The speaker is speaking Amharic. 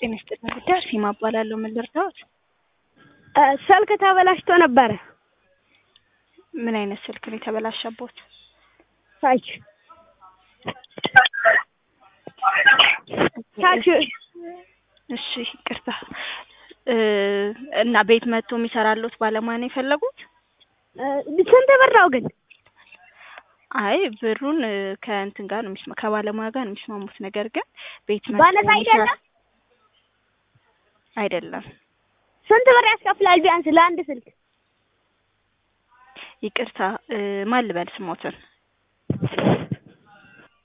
ጤና ይስጥልኝ ጉዳይ አርሴማ እባላለሁ። ምን ልርዳዎት? ስልክ ተበላሽቶ ነበረ። ምን አይነት ስልክ ነው የተበላሸቦት? ታች ታች እሺ ይቅርታ እ እና ቤት መጥቶ የሚሰራሎት ባለሙያ ነው የፈለጉት? ስንት ብር ነው ግን? አይ ብሩን እ ከእንትን ጋር ነው የሚስማ ከባለሙያ ጋር ነው የሚስማሙት። ነገር ግን ቤት መጥቶ ባነሳ አይደለም? የሚሰራ- አይደለም። ስንት ብር ያስከፍላል ቢያንስ ለአንድ ስልክ? ይቅርታ እ ማን ልበል ስሞትን?